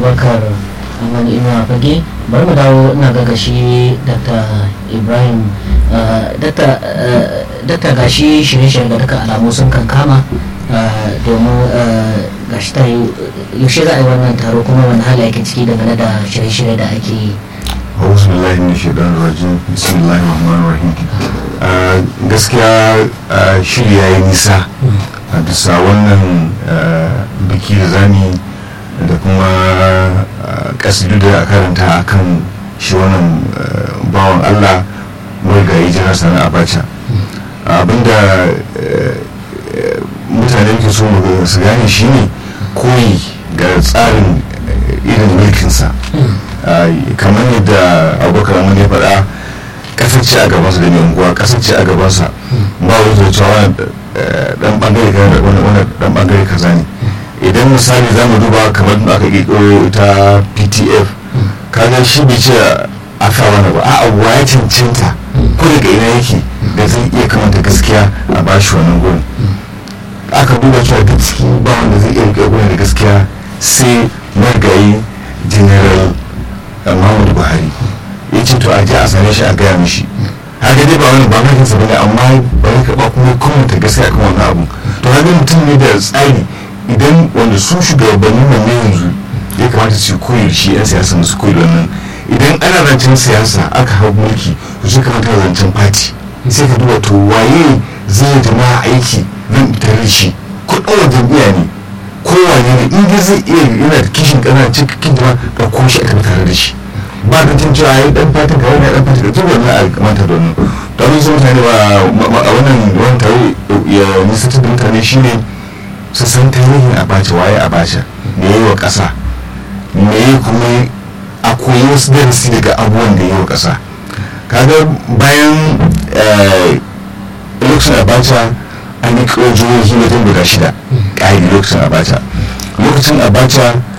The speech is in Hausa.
abubakar wani inuwa fage bari mu dawo ina ga gashi dr ibrahim dr gashi shirye-shirye da duka alamu sun kan kama domin gashi ta yaushe za a yi wannan taro kuma wani hali ake ciki dangane da shirye-shirye da ake yi أعوذ بالله من الشيطان الرجيم بسم الله الرحمن الرحيم gaskiya shiri ya yi nisa a bisa wannan biki da zami da kuma kasidu da a karanta a kan shi wannan bawan allah marigayi jiran sana abacha abinda mutane ke so su gane shi ne koyi ga tsarin irin mulkinsa kamar yadda abokan amma ya faɗa kasar ce a gabansa da mai unguwa kasar ce a gabansa ba wani zai cewa dan bangare kaza wani dan bangare kaza ne idan misali za mu duba kamar da aka ƙiƙo ta ptf kaga shi bai ce a fa wani ba a abuwa ya cancanta ko daga ina yake da zai iya kamanta gaskiya a bashi wannan gurin aka duba cewa duk ciki ba wanda zai iya riƙe gurin da gaskiya sai margayi general muhammadu buhari ya ce to a je a same shi a gaya mishi haka dai ba wani ba mai kansa bane amma bari ka ba kuma komanta gaskiya kan wannan abu to haka mutum ne da tsari idan wanda su shugabannin nan ne yanzu ya kamata su koyi shi yan siyasa su koyi wannan idan ana zancen siyasa aka hau mulki to su kamata zancen fati sai ka duba to waye zai jama'a aiki zan tare shi kudin jam'iyya ne kowane ne in dai zai iya yana da kishin kana cikin jama'a ka ko shi aka tare da shi ba da cin cewa yi dan fatan ka wani dan fatan da duk wannan a kamata da wannan da wani sun mutane ba a wannan wani tare ya nisanta da mutane shine su san tarihin abacha waye abacha me yi wa ƙasa me yi kuma a koyi wasu darasi daga abubuwan da yi wa ƙasa kaga bayan lokacin abacha an yi jihohi wajen guda shida ƙa'idi lokacin abacha lokacin abacha